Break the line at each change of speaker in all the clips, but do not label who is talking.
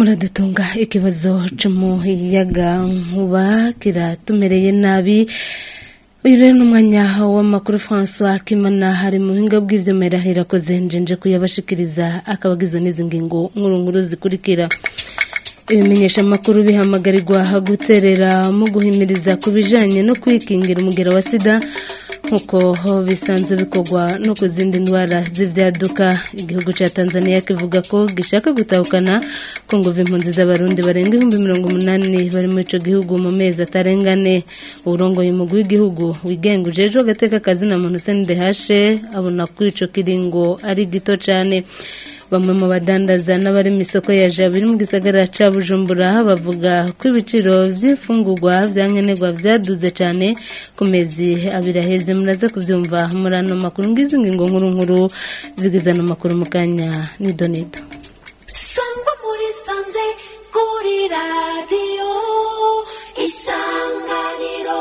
muradutunga ikibazo cy'umuyaga nkuba kiratumereye nabi uyu rero ni umwanya w'amakuru francois kimana hari mu buhinga bw'ibyuma irakoze njenje kuyabashikiriza akabagizo n'izi ngingo nkuru nkuru zikurikira ibimenyesha amakuru bihamagarirwa guterera mu guhimiriza ku bijyanye no kwikingira umugera wa sida nk'uko bisanzwe bikorwa no ku zindi ndwara z'ibyaduka igihugu cya tanzania kivuga ko gishaka gutahukana ko ngo impunzi z'abarundi barenga ibihumbi mirongo umunani bari muri icyo gihugu mu mezi atarengane uburongoye umugwi w'igihugu wigenga ujejwe agateka kazina muntu senidehashe abona ko icyo kiringo ari gito cyane bamwe mu badandaza n'abari mu isoko ya jabu iri mu gisagara cya bujumbura bavuga ko ibiciro by'imfungurwa bya nkenerwa byaduze cyane ku mezi abiri aheze muraza kubyumva muri ano makuru ngizi ngingo nkuru nkuru zigize ano makuru mu kanya nidonido
sangwa muri sanze kuri radiyo isanganiro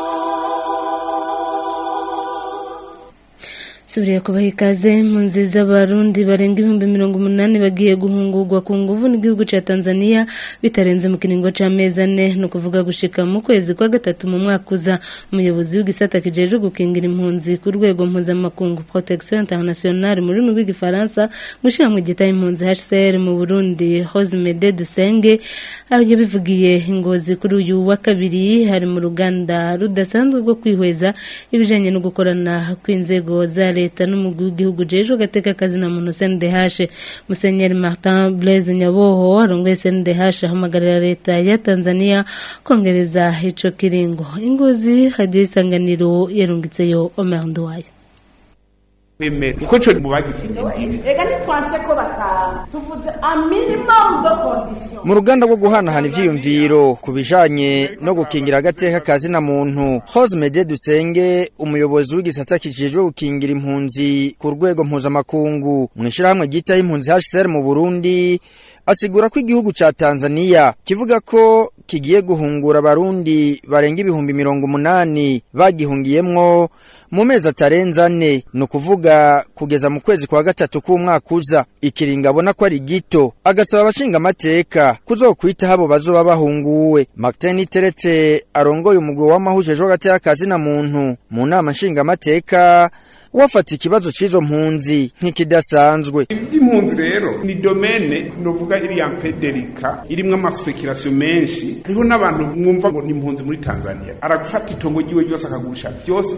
subiriye kubaha ikaze mu nzi z'abarundi barenga ibihumbi mirongo umunani bagiye guhungurwa ku nguvu n'igihugu cya tanzania bitarenze mu kiringo cy'amezi ane ni ukuvuga gushika mu kwezi kwa gatatu mu mwaka uza umuyobozi w'igisata kijejwe gukingira impunzi ku rwego mpuzamakungu protection internationale mu rurimi rw'igifaransa gushyira gitaye impunzi hcr mu burundi hosemede dusenge yabivugiye ingozi kuri uyu wa kabiri hari mu ruganda rudasanzwe rwo kwihweza ibijyanye no gukorana kw'inzego za leta n'umugwi w'igihugu jeje agateka akazi na muntu CNDH Musenyeri Martin Blaise Nyaboho arongoye CNDH ahamagarira leta ya Tanzania kongereza ico kiringo ingozi hadiye isanganiro yarungitseyo Omer Nduwayo
kwemera kuko cyo mu bagisinye
ega ntitwanse ko bataha tuvuze a minimum de condition
mu ruganda rwo guhanahana ivyiyumviro ku bijanye no gukingira agateka kazi na muntu Hosmede Dusenge umuyobozi w'igisata kijejwe gukingira impunzi ku rwego mpuzamakungu mu ishirahamwe ryitaho impunzi HCR mu Burundi asigura ko igihugu ca Tanzania kivuga ko kigiye guhungura abarundi barenga ibihumbi mirongo umunani bagihungiyemwo mu mezi atarenze ane ni ukuvuga kugeza mu kwezi kwa gatatu k'umwaka uza ikiringa abona ko ari gito agasaba abashinga amateka kuzokwitaho abo bazoba bahunguwe Martin Iteretse arongoye umugwi w'amahujejwe hagati y'akazi na muntu mu nama nshinga amateka wafata ikibazo cy'izo mpunzi nk'ikidasanzwe
impunzi rero ni domene novuga iriya mpederika irimwo amaspekirasiyo menshi hariho n'abantu mwumva ngo ni impunzi muri tanzania aragufata itongo ryiwe ryose akagurisha byose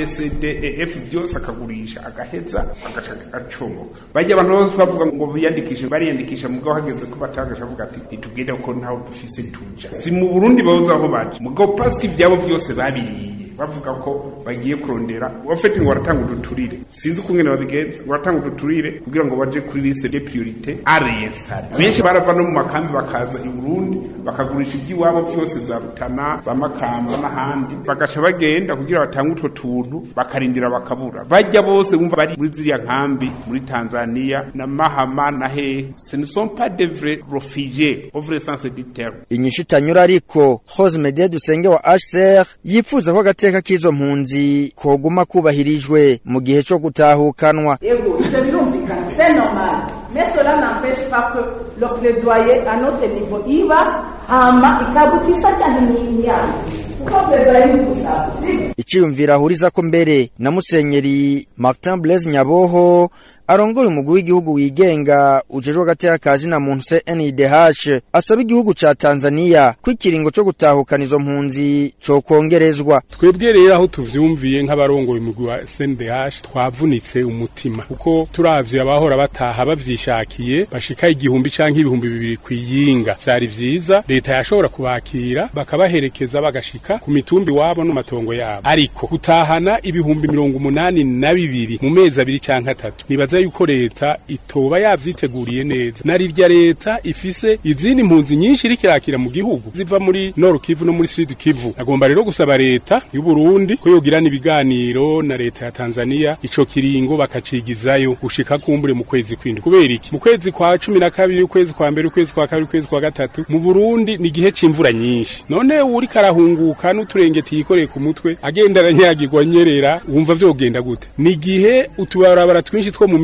abcdef byose akagurisha agaheza agaca agacomoka bajya abantu bose bavuga ngo biyandikishe bariyandikisha mugabo hageze ko batagasha avuga ati ntitugende ko ntaho dufise tuja si mu burundi babuze aho baje mugabo pasika ivyabo byose babiriye bavuga ko bagiye kurondera wafete ngo baratanga uduturire sinzi ukungene babigenza ngo baratanga uduturire kugira ngo baje kuri liste de priorité à réinstaller benshi barava no mu makambi bakaza i Burundi bakagurisha iby'iwabo byose za Rutana za Makamba n'ahandi bagaca bagenda kugira batange utwo tuntu bakarindira bakabura bajya bose bumva bari muri ziriya nkambi muri Tanzania na Mahama na he ce ne sont pas des vrais réfugiés au vrai sens du terme
inyishu itanyura ariko Hosmede Dusenge wa HCR yipfuza ko agateka k'izo mpunzi koguma kubahirijwe mu gihe cyo gutahukanwa
yego ivyo birumvikana c'est normal mais cela n'empêche pas que le plaidoyer à notre niveau iba hama ikabutisa cyane n'inyanzi kuko plaidoyer ni gusaba sivyo
iciyumvira ahuriza ko mbere na musenyeri Martin Blaise Nyaboho arongoye umugwi w'igihugu wigenga ujejwe agateka kazi na muntu CNDH asaba igihugu ca Tanzania ko ikiringo co gutahukana izo mpunzi co kongerezwa
twebwe rero aho tuvyumviye nk'abarongoye umugwi wa SNDH twavunitse umutima kuko turavye abahora bataha bavyishakiye bashika igihumbi canke ibihumbi bibiri kwiyinga vyari vyiza leta yashobora kubakira bakabaherekeza bagashika ku mitumbi wabo no matongo yabo ariko gutahana ibihumbi mirongo umunani na bibiri mu mezi abiri canke atatu nibaza yuko leta itoba yavyiteguriye neza narirya leta ifise izindi mpunzi nyinshi iriko irakira mu gihugu ziva muri Nord Kivu no muri Sud Kivu agomba rero gusaba leta y'u Burundi ko yogirana ibiganiro na leta ya Tanzania ico kiringo bakacigizayo gushika kumbure mu kwezi kwindwi kubera iki mu kwezi kwa cumi na kabiri ukwezi kwa mbere ukwezi kwa kabiri ukwezi kwa gatatu mu Burundi ni igihe c'imvura nyinshi none uri karahunguka n'uturengeti yikoreye ku mutwe agenda aranyagirwa nyerera wumva vyogenda gute ni igihe utubarabara twinshi two mu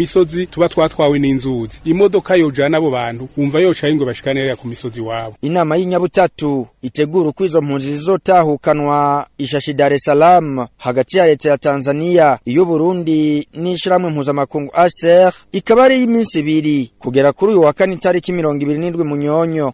misozi tuba twatwawe n'inzuzi imodoka yojana abo bantu wumva yocaye ngo bashikane hariya ku misozi wabo
inama y'inyabutatu itegura uko izo mpunzi zizotahukanwa ishashi Dar es Salaam hagati ya leta ya Tanzania iyo Burundi n'ishiramwe mpuzamakungu ASER ikaba ari y'iminsi ibiri kugera kuri uyu wa kane itariki mirongo ibiri n'indwi munyonyo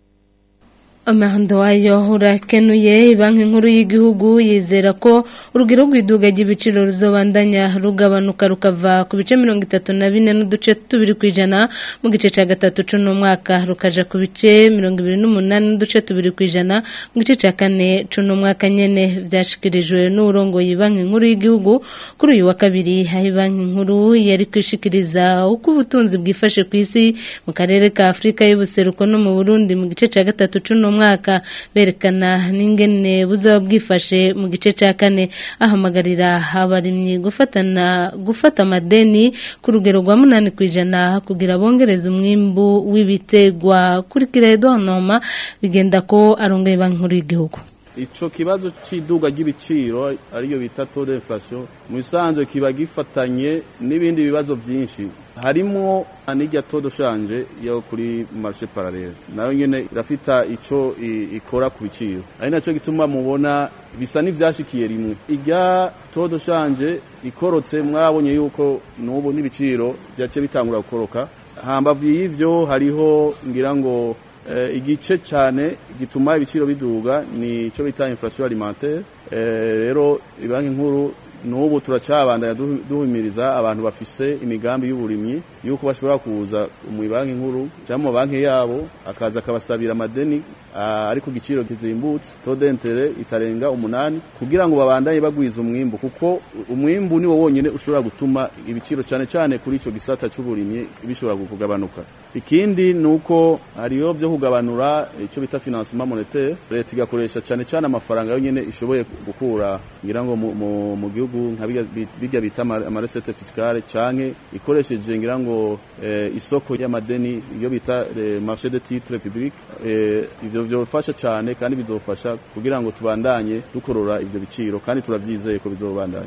amahando wayo urakenuye banki nkuru y'igihugu yizera ko urugero rw'iduga ry'ibiciro ruzobandanya rugabanuka rukava ku bice mirongo itatu na bine n'uduce tubiri ku ijana mu gice cya gatatu c'uno mwaka rukaja ku bice mirongo ibiri n'umunani n'uduce tubiri ku ijana mu gice cya kane c'uno mwaka nyene vyashikirijwe n'urongoye banki nkuru y'igihugu kuri uyu wa kabiri aho banki nkuru yari kwishikiriza uko ubutunzi bwifashe ku isi mu karere ka afurika y'ubuseruko no mu burundi mu gice cya gatatu c'uno mwaka berekana n'ingene buzaba bwifashe mu gice cya kane ahamagarira abarimyi gufatana gufata amadeni ku rugero rwa munani ku ijana kugira bongereze umwimbu w'ibitegwa kuri kiredo noma bigenda ko arongoye banki nkuru y'igihugu
ico kibazo c'iduga ry'ibiciro ariyo bita taux d'inflation mu bisanzwe kiba gifatanye n'ibindi bibazo vyinshi harimo n'irya taux de change yo kuri marché parallèle nayo nyene irafita ico ikora ku biciro ari naco gituma mubona bisa n'ivyashikiye rimwe irya taux de change ikorotse mwabonye yuko n'ubu n'ibiciro vyace bitangura gukoroka hambavu y'ivyo hariho ngira ngo igice cyane gituma ibiciro biduga ni cyo bita inflation alimentaire rero banki nkuru n'ubu turacabandanya duhumiriza abantu bafise imigambi y'uburimyi yuko bashobora kuza mu banki nkuru cyangwa mu banki yabo akaza akabasabira amadeni ari ku giciro kizimbutse taux d'interet itarenga umunani kugira ngo babandanye bagwiza umwimbu kuko umwimbu niwo wonyine ushobora gutuma ibiciro cyane cyane kuri ico gisata c'uburimyi bishobora kugabanuka ikindi nuko hariyo byo kugabanura icyo bita financement monétaire leta igakoresha cyane cyane amafaranga yonyine ishoboye gukura ngira ngo mu gihugu nka bijya bita amaresete fiscale canke ikoresheje ngira ngo isoko y'amadeni iyo bita marché de titre public ivyo vyofasha cyane kandi bizofasha kugira ngo tubandanye dukorora ivyo biciro kandi turavyizeye ko bizobandanya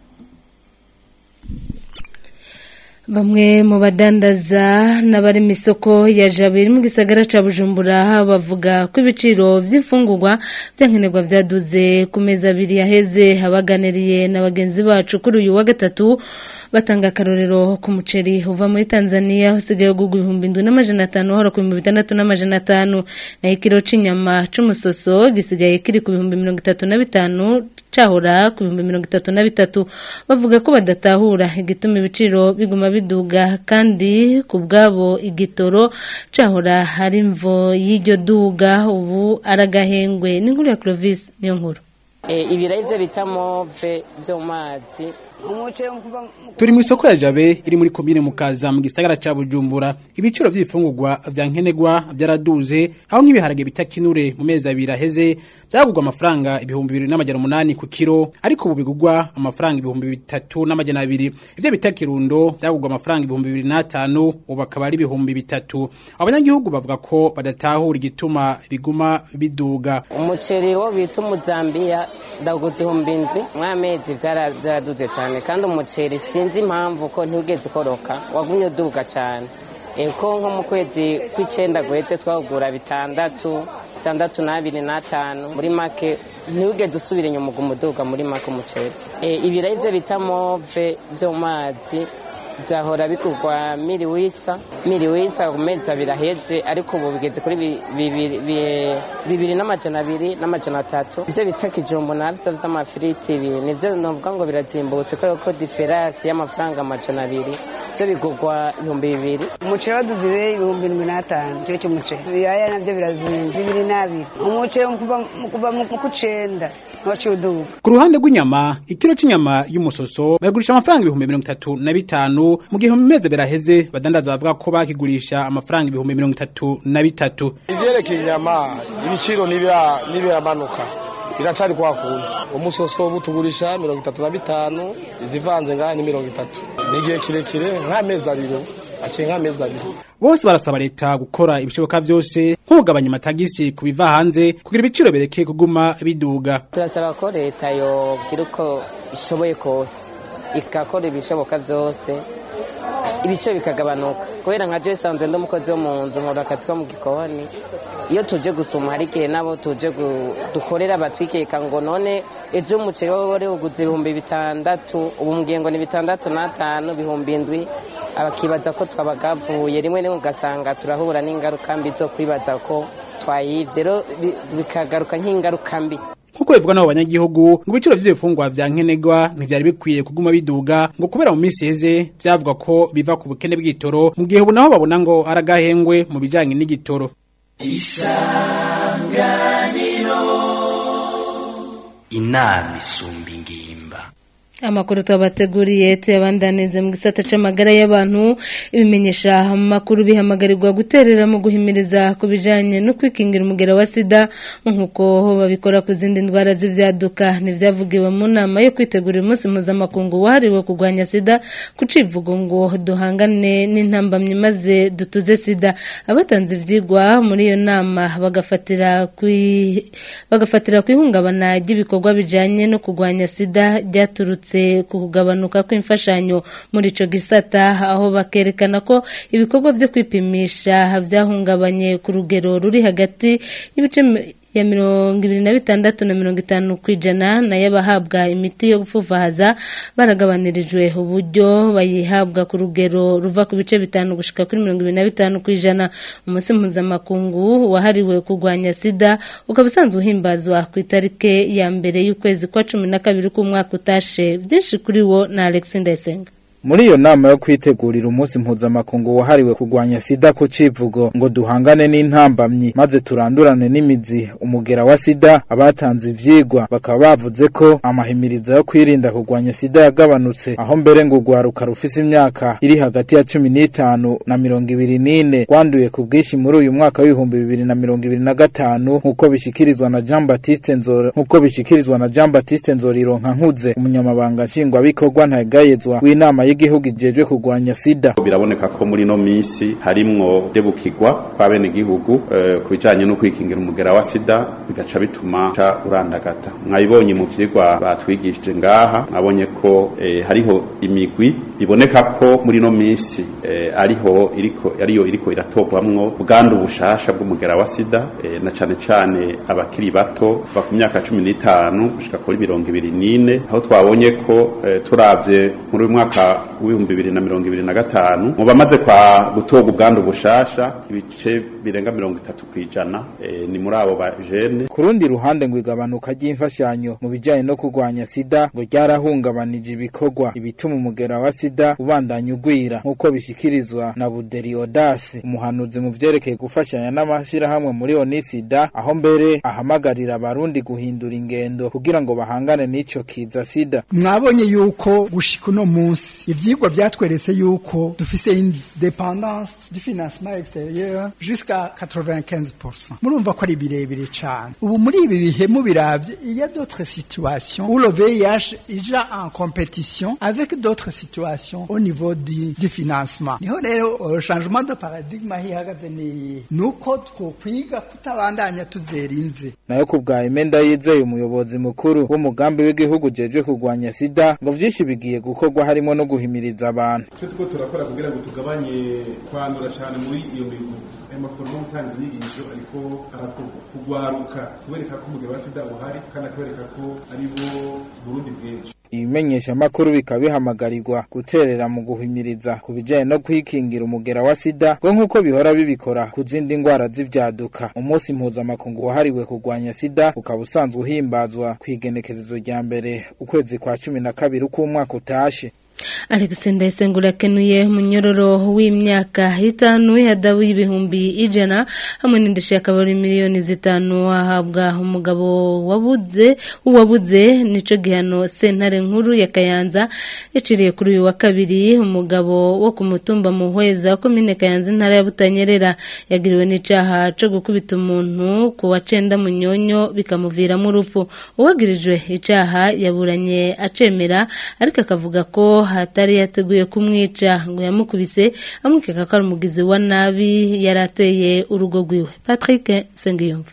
Bamwe mu badandaza n'abari mu isoko ya Jabiri mu gisagara ca Bujumbura bavuga ko ibiciro vy'imfungurwa vyankenerwa vyaduze ku meza abiri yaheze abaganiriye na bagenzi bacu kuri uyu wa gatatu batanga akarorero ku muceri uva muri Tanzania usigaye ugugwa ibihumbi indwi n'amajana atanu hora ku bihumbi bitandatu n'amajana atanu naho ikiro c'inyama c'umusoso gisigaye kiri ku bihumbi mirongo itatu na bitanu cahora ku bihumbi mirongo itatu na bitatu bavuga ko badatahura igituma ibiciro biguma biduga kandi ku bwabo igitoro cahora hari imvo y'iryo duga ubu aragahengwe n'inkuru ya Clovis niyo nkuru
ibirayi byo bita move byo mu mazi
turi mu isoko ya jabe iri muri komine mukaza mu gisagara ca bujumbura ibiciro vy'ibifungurwa vya nkenerwa vyaraduze aho nk'ibiharage bita kinure mu mezi abiri aheze vyagurwa amafaranga ibihumbi bibiri n'amajana umunani ku kiro ariko ubu bigurwa amafaranga ibihumbi bitatu n'amajana abiri ivyo bita kirundo vyagurwa amafaranga ibihumbi bibiri n'atanu ubu akaba ari ibihumbi bitatu abanyagihugu bavuga ko badatahura igituma biguma biduga
umuceri wo bita umuzambiya ndaguze ihumbi indwi mw'amezi vyaraduze cane kandi umuceri sinzi impamvu ko ntiwigeze ukoroka wagumye uduga cyane ko nko mu kwezi kw'icenda guheze twagura bitandatu bitandatu n'abiri n'atanu muri make ntiwigeze usubira inyuma uguma uduga muri make umuceri ibirayi byo bita move byo mu mazi byahora bigurwa miriwisa miriwisa ku mezi abiri aheze ariko ubu bigeze kuri bibiri n'amajana abiri n'amajana atatu ibyo bita kijumbu navyo vy'amafiriti ibi nivyo novuga ngo birazimbutse kubera ko diferansi y'amafaranga amajana abiri byo bigurwa ibihumbi bibiri
umuceri waduze ibihumbi indwi n'atanu kiro cy'umuceri ibiyaya navyo birazimba bibiri n'abiri umuceri kuva mu kucenda
ku ruhande rw'inyama ikiro cy'inyama y'umusoso bagurisha amafaranga ibihumbi mirongo itatu na bitanu mu gihe mu mezi biraheze badandaza bavuga ko bakigurisha amafaranga ibihumbi mirongo itatu na bitatu
ivyerekeye inyama ibiciro ntibiramanuka biracari kwa kundi umusoso butugurisha mirongo itatu na bitanu izivanze ngaha ni mirongo itatu ni igihe kirekire nk'amezi abiri aciye nk'amezi abiri
bose barasaba leta gukora ibishoboka byose nk'ugabanya amatagisi ku biva hanze kugira ibiciro bereke kuguma biduga
turasaba ko leta yogira uko ishoboye kose igakora ibishoboka byose ibice bikagabanuka kubera nka jewe sanzwe ndi umukozi wo mu nzu nkora akazi ko mu gikoni iyo tuje gusuma hari igihe nabo tuje gu- dukorera batwikeka ngo none ejo umuceri wowe wari uguze ibihumbi bitandatu ubu mbwiye ngo ni bitandatu n'atanu ibihumbi indwi abakibaza ko twabagavuye rimwe rimwe ugasanga turahura n'ingaruka mbi zo kwibaza ko twayivye rero bi- bikagaruka nk'ingaruka mbi
Nkuko bivugwa n'abo banyagihugu ngo ibiciro vy'ibifungwa vya nkenerwa ntivyari bikwiye kuguma biduga ngo kubera mu minsi heze vyavuga ko biva ku bukene bw'igitoro mu gihe ubu naho babona ngo ari agahengwe mu bijanye n'igitoro
inama isumba ingimba
Amakuru twabateguriye tuyabandanize mu gisata c'amagara y'abantu ibimenyesha amakuru bihamagarirwa guterera mu guhimiriza ku bijanye no kwikingira umugera wa sida nk'uko babikora ku zindi ndwara z'ivyaduka ntivyavugiwe mu nama yo kwitegura umunsi mpuzamakungu wahariwe kurwanya sida ku civugo ngo duhangane n'intambamyi maze dutuze sida abatanze ivyigwa muri iyo nama bagafatira kwi bagafatira ku ihungabana ry'ibikorwa bijanye no kurwanya sida ryaturutse ku kugabanuka kw'imfashanyo muri ico gisata aho bakerekana ko ibikorwa vyo kwipimisha vyahungabanye ku rugero ruri hagati y'ibice mi- ya mirongo ibiri na bitandatu na mirongo itanu ku ijana nayo abahabwa imiti yo gupfuvahaza baragabanirijwe uburyo bayihabwa ku rugero ruva ku bice bitanu gushika kuri mirongo ibiri na bitanu ku ijana umunsi mpuzamakungu wahariwe kurwanya sida ukaba usanzwe uhimbazwa ku itariki ya mbere y'ukwezi kwa cumi na kabiri k'umwaka utashe byinshi kuri wo na alexi ndayisenga
Muri iyo nama yo kwitegurira umunsi mpuzamakungu wahariwe kurwanya sida ku civugo ngo duhangane n'intambamyi maze turandurane n'imizi umugera wa sida abatanze ivyigwa bakaba bavuze ko amahimiriza yo kwirinda kurwanya sida yagabanutse aho mbere ngo urwaruka rufise imyaka iri hagati ya cumi n'itanu na mirongo ibiri n'ine rwanduye ku bwinshi muri uyu mwaka w'ibihumbi bibiri na mirongo ibiri na gatanu nk'uko bishikirizwa na Jean Baptiste Nzora nk'uko bishikirizwa na Jean Baptiste Nzorironka nkuze umunyamabanga nshingwabikorwa ntagayezwa w'inama y'igihugu ijejwe kurwanya sida
biraboneka ko muri no minsi harimwo debukirwa kwa bene gihugu eh, ku bijanye no kwikingira umugera wa sida bigaca bituma ca urandagata mwabibonye mu vyigwa batwigishije ngaha mwabonye ko eh, hariho imigwi biboneka ko muri no minsi eh, ariho iriko ariyo iriko iratogwamwo bwandu bushasha bw'umugera wa sida eh, na cane cane abakiri bato kuva ku myaka cumi n'itanu gushika kuri mirongo ibiri n'ine aho twabonye ko eh, turavye muri uyu mwaka w'ibihumbi bibiri na mirongo ibiri na gatanu mu bamaze kwa gutorwa ubwandu bushasha ibice birenga mirongo itatu kw'ijana eh, ni muri abo ba jene
ku rundi ruhande ngo igabanuka ry'imfashanyo mu bijyanye no kurwanya sida ngo ryarahungabanije ibikorwa ibituma umugera wa sida ubandanya ugwira nk'uko bishyikirizwa na buderi odasi umuhanuzi mu vyerekeye gufashanya n'amashyirahamwe muri onisida aho mbere ahamagarira abarundi guhindura ingendo kugira ngo bahangane n'ico kiza sida
mwabonye yuko gushika uno munsi ivyigwa vyatweretse yuko dufise une dépendance du financement extérieur jusqu'à 95% murumva ko ari birebire cane ubu muri ibi bihe mubiravye il y a d'autres situations où le VIH ija en compétition avec d'autres situations au niveau du, du financement niho rero uh, changement de paradigme hihagaze ni nuko twokwiga kutabandanya tuzerinze
nayo ku bwa imenda yizeye umuyobozi mukuru w'umugambi w'igihugu ujejwe kurwanya sida ngo vyinshi bigiye gukorwa harimo no guhimiriza abantu
icyo turiko turakora kugira ngo tugabanye kwandura cyane muri iyo migwi ayo maforomo yo gutanga izo nyigisho ariko arakorwa kugwaruka kubereka ko umugabo wa sida uhari kandi akabereka ko ari bo burundi bwinshi
ibimenyeshamakuru bikaba bihamagarirwa guterera mu guhimiriza ku bijyanye no kwikingira umugera wa sida ngo nk'uko bihora bibikora ku zindi ndwara z'ibyaduka umunsi mpuzamakungu wahariwe kurwanya sida ukaba usanzwe uhimbazwa ku igenekerezo rya mbere ukwezi kwa cumi na kabiri uko umwaka utashe
Alex Ndayisenga urakenuye munyororo w'imyaka itanu hadabu y'ibihumbi ijana hamwe n'indishyi akabari miliyoni zitanu ahabwa umugabo wabuze uwabuze nico gihano sentare nkuru ya Kayanza yaciriye kuri uyu wa kabiri umugabo wo ku mutumba muhweza komine Kayanza intara ya Butanyerera yagiriwe n'icaha co gukubita umuntu ku wa cenda munyonyo bikamuviramo urupfu uwagirijwe icaha yaburanye acemera ariko akavuga ko hatari yateguye kumwica ngo yamukubise amwikeka ko ari umugizi wa nabi yari ateye urugo rwiwe Patrick Sengiyumva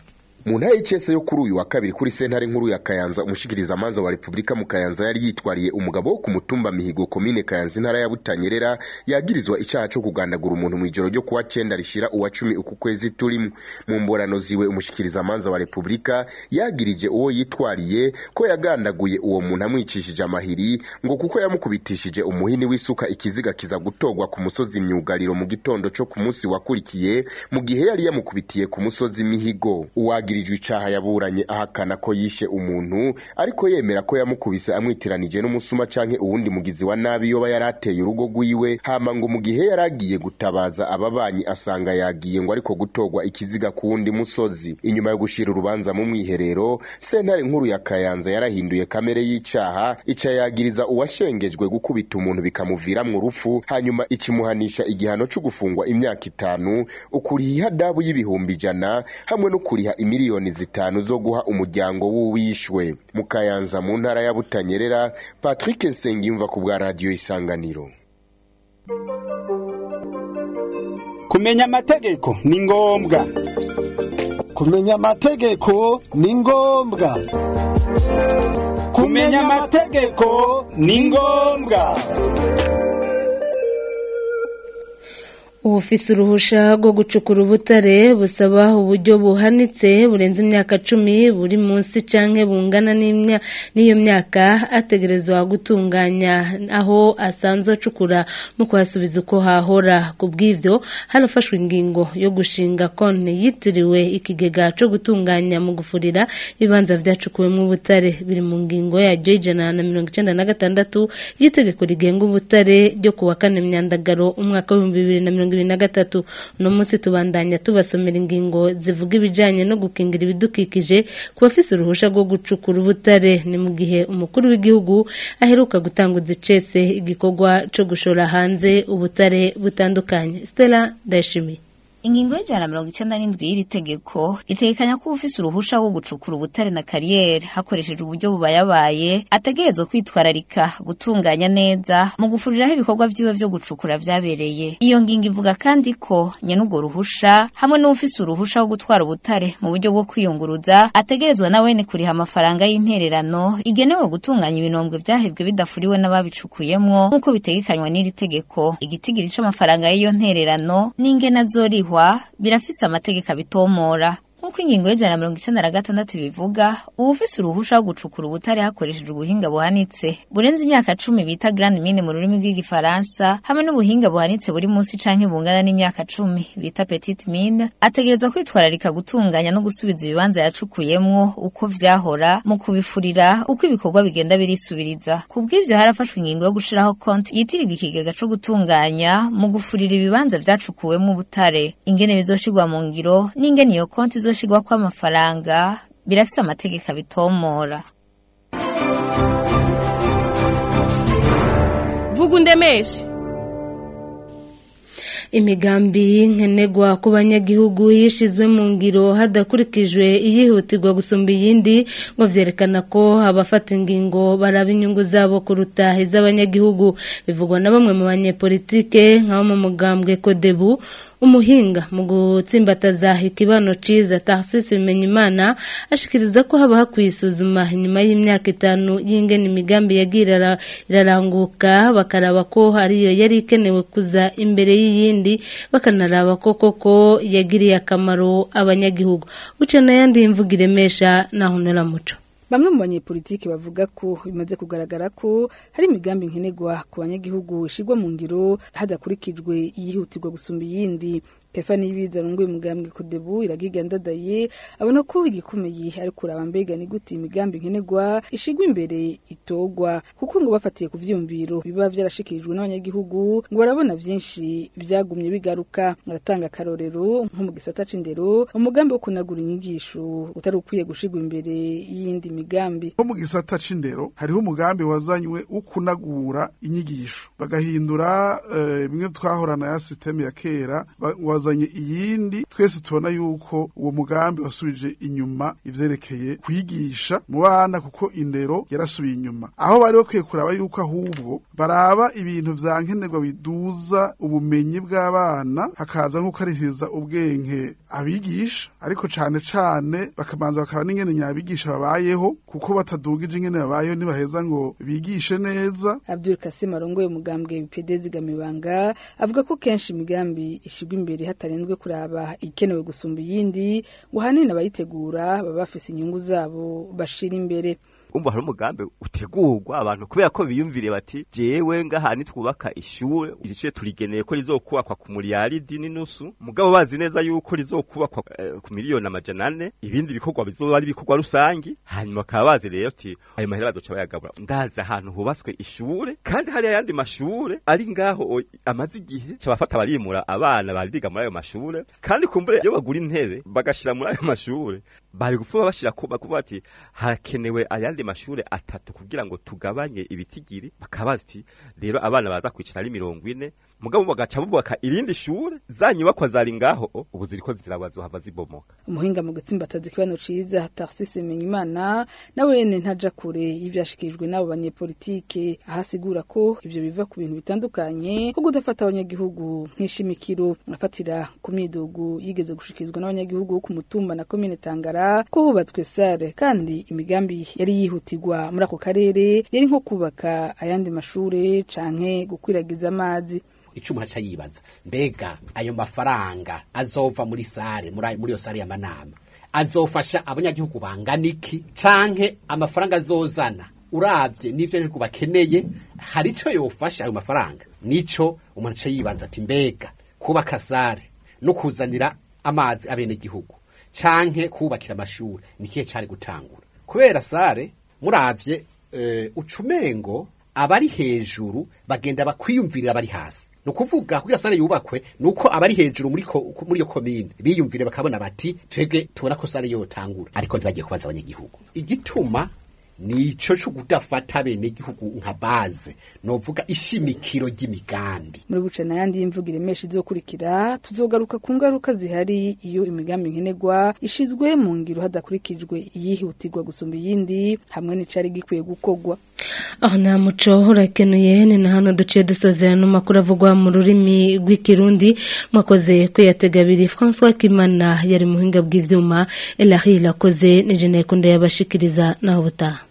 mu ntara y'icese yo kuri uyu wa kabiri kuri sentare nkuru ya kayanza umushikirizamanza wa repubulika mu kayanza yari yitwariye umugabo wo ku mutumba mihigo komine kayanza intara ya butanyerera yagirizwa icyaha cyo kugandagura umuntu mu ijoro ryo kuwa cyenda rishira uwa cumi uku kwezi turimo mu mborano ziwe umushikirizamanza wa repubulika yagirije uwo yitwariye ko yagandaguye uwo muntu amwicishije amahiri ngo kuko yamukubitishije umuhini w'isuka ikiziga kiza gutogwa ku musozi myugariro mu gitondo cyo ku munsi wakurikiye mu gihe yari yamukubitiye ku musozi mihigo uwagirijwe icaha yaburanye ahakana ko yishe umuntu ariko yemera ko yamukubise amwitiranije n'umusuma canke uwundi mugizi wa nabi yoba yarateye urugo rwiwe hama ngo mu gihe yaragiye gutabaza ababanyi asanga yagiye ngo ariko gutogwa ikiziga ku wundi musozi inyuma yo gushira urubanza mu mwiherero sentare nkuru ya kayanza yarahinduye kamere y'icaha ica yagiriza uwashengejwe gukubita umuntu bikamuviramwo urupfu hanyuma ikimuhanisha igihano cyo gufungwa imyaka itanu ukuriha ihadabu y'ibihumbi ijana hamwe no kuriha imiliyoni zitanu zo guha umuryango w'uwishwe mu kayanza mu ntara ya butanyerera patrick nsengiyumva ku bwa radiyo isanganiro
kumenya amategeko ni ngombwa kumenya amategeko ni ngombwa kumenya amategeko ni ngombwa
ubufise uruhusha rwo gucukura ubutare busaba uburyo buhanitse burenze imyaka cumi buri munsi canke bungana n'iyo myaka ategerezwa gutunganya aho asanzwe acukura mu kuhasubiza uko hahora ku bw'ivyo harafashwe ingingo yo gushinga konti yitiriwe ikigega co gutunganya mu gufurira ibibanza vyacukuwemwo ubutare biri mu ngingo yaryo y'ijana na mirongo icenda na gatandatu y'itegeko rigenga ubutare ryo kuwa kane myandagaro umwaka w'ibihumbi bibiri na mirongo ibiri na gatatu uno munsi tubandanya tubasomera ingingo zivuga ibijanye no gukingira ibidukikije ku bafise uruhusha rwo gucukura ubutare ni mu gihe umukuru w'igihugu aheruka gutanguza icese igikorwa co gushora hanze ubutare butandukanye Stella Ndayishimiye
ingingo y'ijana na mirongo icenda n'indwi y'iri tegeko itegekanya ko ufise uruhusha wo gucukura ubutare na kariyeri hakoresheje uburyo bubayabaye ategerezwa kwitwararika gutunganya neza mu gufuriraho ibikorwa vyiwe vyo gucukura vyabereye iyo ngingo ivuga kandi ko nyene urwo ruhusha hamwe n'uwufise uruhusha wo gutwara ubutare mu buryo bwo kwiyunguruza ategerezwa na wene kuriha amafaranga y'intererano igenewe gutunganya ibinombwe vyahebwe bidafuriwe n'ababicukuyemwo nk'uko bitegekanywa n'iri tegeko igitigiri c'amafaranga y'iyo ntererano n'ingene azorihwa birafise amategeko abitomora nk'uko ingingo y'ijana na mirongo icenda na gatandatu bivuga uwufise uruhusha wo gucukura ubutare hakoresheje ubuhinga buhanitse burenze imyaka cumi bita grand mine mu rurimi rw'igifaransa hamwe n'ubuhinga buhanitse buri munsi canke bungana n'imyaka cumi bita petite mine ategerezwa kwitwararika gutunganya no gusubiza ibibanza yacukuyemwo uko vyahora mu kubifurira uko ibikorwa bigenda birisubiriza ku bw'ivyo harafashwe ingingo yo gushiraho konti yitirirwa ikigega co gutunganya mu gufurira ibibanza vyacukuwemwo ubutare ingene bizoshirwa mu ngiro n'ingene iyo konti izoshirwa kw'amafaranga birafise amategeko abitomora
vuga undemeshe
imigambi nkenegwa ku banyagihugu yishizwe mu ngiro hadakurikijwe iyihutirwa gusumba iyindi ngo vyerekana ko abafata ingingo baraba inyungu zabo kuruta iz'abanyagihugu bivugwa na bamwe mu banyepolitike nk'abo mu mugambwe kodebu umuhinga mu gutsimbataza ikibano ciza Tarcisse Bimenyimana ashikiriza ko haba hakwiye isuzuma inyuma y'imyaka itanu y'ingene imigambi yagira iraranguka bakaraba ko hariyo yari ikenewe kuza imbere y'iyindi bakanaraba ko koko yagiriye akamaro abanyagihugu uca n'ayandi imvuga iremesha naho muco
Bamwe mu banyepolitiki bavuga ko bimaze kugaragara ko hari imigambi nkenerwa ku banyagihugu ishirwa mu ngiro hadakurikijwe iyihutirwa gusumba iyindi Stefani Ibiza runguye umugambwe Kodebu iragiga ndadaye abona ko igikomeye ari kuraba mbega ni gute imigambi nkenerwa ishigwa imbere itogwa kuko ngo bafatiye ku vyumviro biba vyarashikirijwe n'abanyagihugu ngo barabona vyinshi vyagumye bigaruka baratanga karorero nko mu gisata c'indero umugambi wo kunagura inyigisho utari ukwiye gushigwa imbere y'indi migambi
nko mu gisata c'indero hariho umugambi wazanywe wo kunagura inyigisho bagahindura bimwe twahorana ya systeme ya kera hazanye iyindi twese tubona yuko uwo mugambi wasubije inyuma ivyerekeye kwigisha mu bana kuko indero yarasubiye inyuma aho bari bakwiye kuraba yuko ahubwo baraba ibintu vya nkenerwa biduza ubumenyi bw'abana hakaza nko karihiriza ubwenge abigisha ariko cane cane bakabanza bakaba n'ingene nyabigisha babayeho kuko batadugije ingene babayeho ntibaheza ngo bigishe neza
Abdul Kasim arongoye umugambwe BPD zigamibanga avuga ko kenshi imigambi ishigwa imbere hatarenzwe kuraba ikenewe gusumba iyindi ngo hanini abayitegura baba bafise inyungu zabo bashira imbere
umva hari umugambi utegurwa abantu kubera ko biyumvire bati jewe ngaha nitwubaka ishure iri shure turigeneye ko rizokubakwa ku miliyaridi n'inusu mugabo bazi neza yuko rizokubakwa eh, ku miliyoni amajana ane ibindi bikorwa bizoba ari ibikorwa rusangi hanyuma bakaba bazi rero ati ayo mahera bazoca bayagabura ndazi ahantu hubatswe ishure kandi hari ayandi mashure ari ngaho o- amaze igihe ca bafata barimura abana bari biga muri ayo mashure kandi kumbure iyo bagura intebe bagashira muri ayo mashure bari gupfuma bashira ko bakuvuga ati harakenewe ayandi mashure atatu kugira ngo tugabanye ibitigiri bakaba bazi ati rero abana baza kwicara ari mirongo ine mugabo bagaca bubaka irindi shure za nyubakwa zari ngaho ubu ziriko ziragwa zohava zibomoka
umuhinga mu gutsimbataza ikibano ciza Tarcisse Menyimana nawe yene ntaja kure y'ivyashikirijwe n'abo banyepolitike ahasigura ko ivyo biva ku bintu bitandukanye ko kudafata abanyagihugu nk'ishimikiro afatira ku midugu yigeze gushikirizwa n'abanyagihugu bo ku mutumba na komine Tangara ko hubatswe sare kandi imigambi yari yihutirwa muri ako karere yari nko kubaka ayandi mashure canke gukwiragiza amazi
icuma aca yibaza mbega ayo mafaranga azova muri sare muri ayo- muri iyo sare y'amanama azofasha abanyagihugu bangana iki canke amafaranga azozana uravye n'ivyo abanyagihugu bakeneye hari ico yofasha ayo mafaranga nico umuntu aca yibaza ati mbega kubaka sare no kuzanira amazi abenegihugu canke kubakira amashuri ni kihe cari gutangura kubera sare muravye eh, ucumengo abari hejuru bagenda bakwiyumvirira abari hasi ni ukuvuga kugira sare yubakwe ni uko abari hejuru muri ko- muri iyo komine biyumvire bakabona bati twebwe tubona ko sare yotangura ariko ntibagiye kubaza abanyagihugu igituma nico co kudafata bene igihugu nka baze novuga ishimikiro ry'imigambi
muri buce n'ayandi y'imvugo iremesha izokurikira tuzogaruka ku ngaruka zihari iyo imigambi nkenerwa ishizwe mu ngiro hadakurikijwe iyihutirwa gusumba iyindi hamwe n'icari gikwiye gukorwa
aho nta muco urakenuye ni na hano duciye dusozera n'amakuru avugwa mu rurimi rw'ikirundi mwakoze kwiyatega abiri francois kimana yari muhinga bw'ivyuma elahira akoze ni jene yakunda yabashikiriza naho butaha